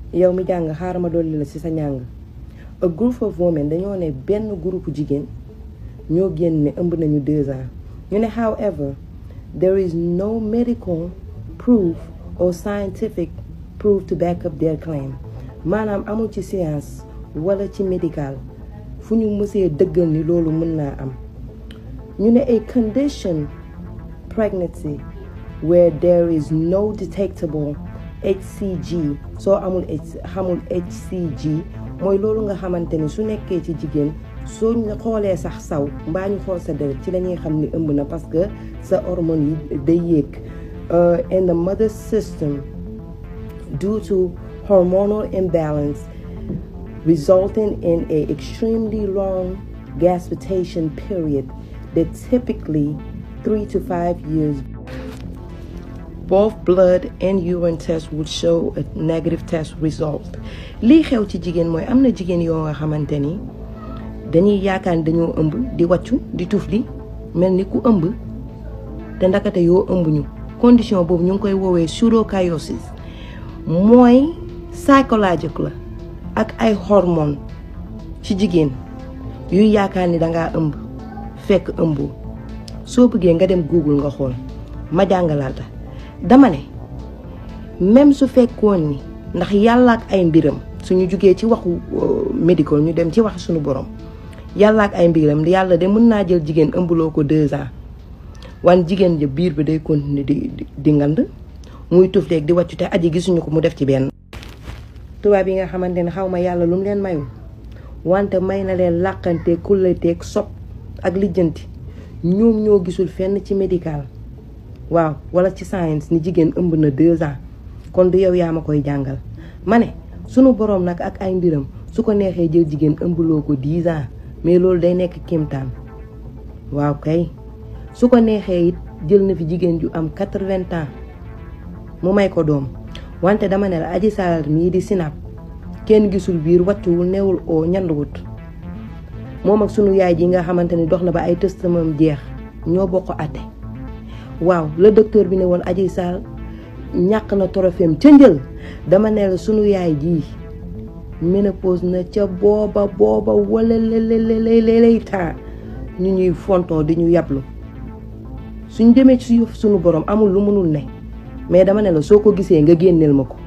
yow mi jàng xaaral ma dolli la ci sa njàng a group of women dañoo ne benn groupe jigéen ñoo génn ne ëmb nañu deux ans ñu ne however there is no medical proof or scientific proof to back up their claim maanaam amul ci science wala ci médical fu ñu mësee dëggal ni loolu mën naa am ñu ne a condition pregnancy where there is no detectable HCG soo amul xamul HCG mooy loolu nga xamante ni su nekkee ci jigéen soo ñu xoolee sax saw mbaa ñu xool sa deret ci la ñuy xam ni ëmb na parce que sa hormone yi day yéeg in the mother system due to hormonal imbalance resulting in a extremely long gestation period that typically three to five years both blood and urine tests would show a negative test result lii xew ci jigéen mooy am na jigéen yoo nga xamante ni dañuy yaakaar ni dañoo ëmb di wàccu di tufli mel ni ku ëmb te ndakate yoo ëmb ñu condition boobu ñu ngi koy woowee pseudocariosis mooy psychologique la ak ay hormone ci jigéen yuy yaakaar ni dangaa ëmb fekk ëmboo soo bëggee nga dem google nga xool ma jàngalaata dama ne même su fekkoon ni ndax yàlla ak ay mbiram suñu jugee ci waxu médical ñu dem ci wax suñu borom yàlla ak ay mbiram yàlla de mën naa jël jigéen ëmbaloo ko deux ans wan jigéen ja biir bi day continuer di di ngand muy tuf leeg di wàccu te aji gisuñu ko mu def ci benn tubaab yi nga xamante ne xaw ma yàlla lu mu leen mayu wante may na leen làqante kulleteeg sob ak lijjanti ñoom ñoo gisul fenn ci médical waaw wala ci science ni jigéen ëmb na deux ans kon du yow yaa ma koy jàngal ma ne sunu boroom nag ak ay mbiram su ko neexee jël jigéen ëmbaloo ko dix ans mais loolu day nekk kéemtaan waaw kay su ko neexee it jël na fi jigéen ju am quatre-vingts ans mu may ko doom wante dama ne la aji saar mii di sinap kenn gisul biir wàccuwul newul oo ñanduwut moom ak sunu yaay ji nga xamante ni dox na ba ay tëstamam jeex ñoo bokk ate waaw le docteur bi ne woon aji saar ñàkk na torofeem ca njël dama ne la sunu yaay ji ménopause na ca booba booba wala lelelelelay temps ñu ñuy fontoo di ñu yablu suñ demee ci suñu borom amul lu mënul ne mais dama ne la soo ko gisee nga génneel ma ko